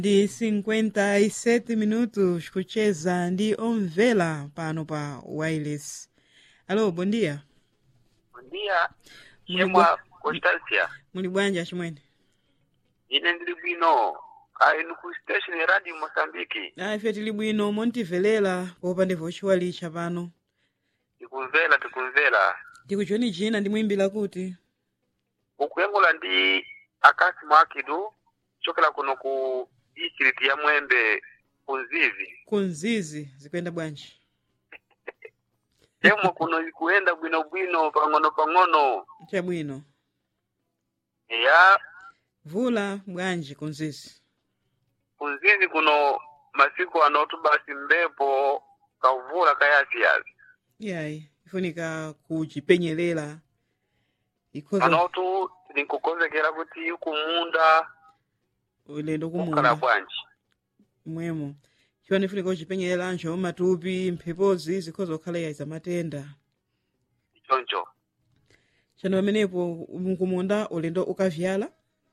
ndi 57 minutos kucheza ndi omvera pano pa wireless alo bom dia Bom dia, Muli chemwa Constancia. muli bwanji chimwene Ine ndili bwino. Ayi ku station ya Radio Mozambique. a ife tili bwino montivelera popanda vochiwalicha pano Tikumvera tikumvera. tikuchoni china ndimwimbira kuti Ukuyengula ndi akasi mwakidu chokela kuno ku district ya Mwembe kunzizi. kunzizi zikuyenda bwanji Chemwa kuno kuenda bwino bwino pang'ono pang'ono. chabwino Ya vula bwanji kunzizi kunzizi kuno masiku anotu basi mbepo kavula kayasiyasi. yayi ifunika kuchipenyerera ikhoza Anotu tinkukonzekera kuti kumunda ulendo kukhala kumunda bwanji. mwemo chiwani ifunika kuchipenyerera njo matupi mphepozi zikhoza kukhala yayi zamatenda Choncho. chano pamenepo kumunda ulendo ukavyala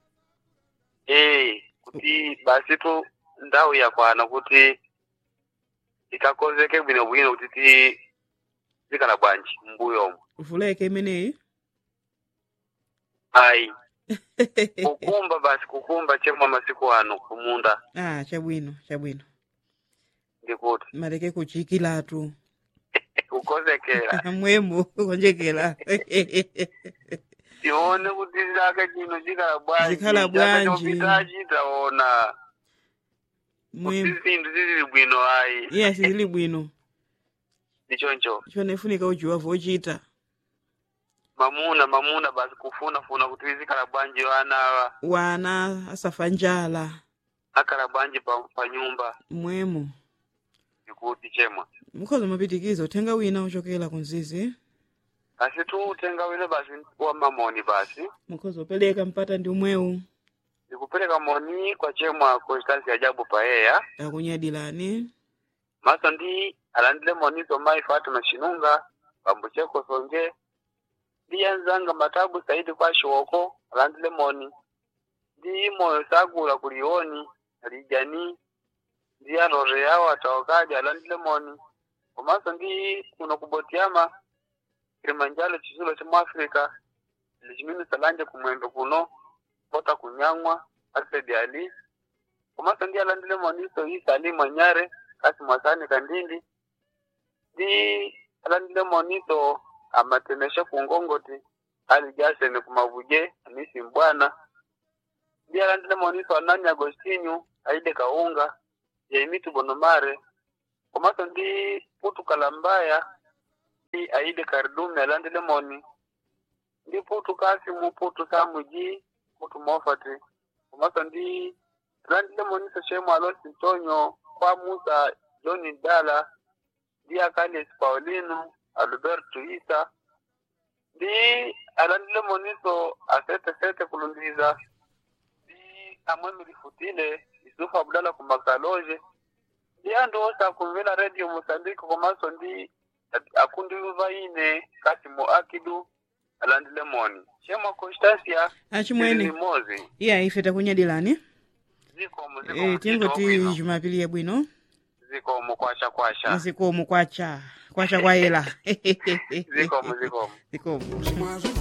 Eh, kuti basi tu ndau yakwana kuti ikakonzeke bwino bwino kuti ti zikhala bwanji mbuyomo vuleke imeneyi ayi kukumba basi kukumba chemwa masiku ano kumunda ah chabwino chabwino ndikuti maleke kuchikilatu kukonzekera mwemo konjekera tione kuti zaka chino chikhala bwanji Zikhala Chaka bwanji. chopitachi taona kuti mwemo zinthu zizili bwino ayi iya sizili bwino ndichoncho chiwani ifunika ujiwa vochita mamuna mamuna basi kufunafuna kuti zikhala bwanji wana wana asafa njala akhala bwanji pa, pa nyumba mwemo ndikuti chemwa mukhoza mapitikizo uthenga wina uchokera kunzizi basi tu utenga wine basi wa mamoni basi mukhoza upereka mpata ndi umwewu ndikupereka moni kwa chemwa constance ajabu paeya akunyadilani maso ndi alandile monizo mai fatima shinunga pambo cheko sonje ndi yanzanga matabu saidi kwa shiwoko alandile moni ndi moyo sagula kulioni alijani ndi arore yawo atawakadi alandile moni komanso ndi kuno kubotiama kilimanjaro chisulo cha muafrika lichimini salanje kumwembe kuno kota kunyang'wa alfred ali komanso ndi alandile moniso isa ali mwanyare kasi mwasani kandindi ndi alandile moniso amatemesha kungongoti ali jasene kumavuje amisi mbwana ndi alandile moniso anani agostinyu aide kaunga yaimitu bonomare komanso ndi putu kalambaya ndi aide karidume alandile moni ndi putu kasimu putu samuji putu mofati komanso ndi alandile moniso shemu alosi ntonyo kwa musa joni dala ndi akalis paulino alberto isa ndi alandile moniso asete sete kulundiza ndi amwe milifutile isufu abdala kumakaloje ndi anthu onse akumvera radio mosambike komanso ndi akundiluva ine kasimo akidu alandile moni chemwa constancia achimwene limozi iya ife takunyadilani zikomo e, zikomo tingoti bwino. jumapili yabwino zikomo kwasha kwasha zikomo kwacha kwacha kwayela zikomo zikomo zikomo